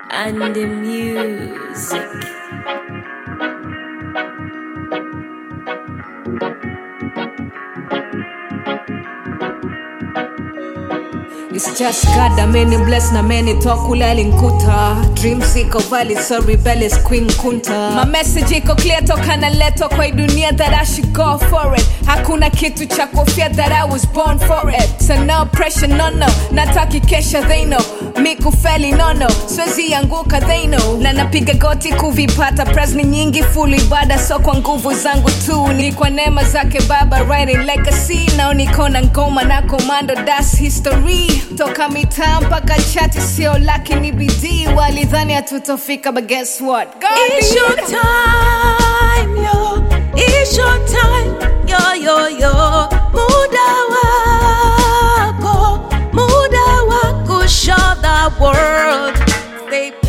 and the music. It's just God, a many bless na many talk ulali nkuta Dreams iko valid, so rebellious queen kunta My message iko clear toka naletwa kwa hii dunia that I should go for it Hakuna kitu cha kofia that I was born for it So no pressure, no no, nataki kesha they know Mi kufeli no no, siwezi anguka they know Na napiga goti kuvipata press ni nyingi full ibada so kwa nguvu zangu tu Ni kwa neema zake baba writing legacy Nao niko na ngoma na komando das history Toka mitaa mpaka chati sio laki ni bidii Walidhani hatutofika but guess what God It's did. your time, yo. It's your time, yo, yo, yo. Muda wako, muda wako, show the world. Stay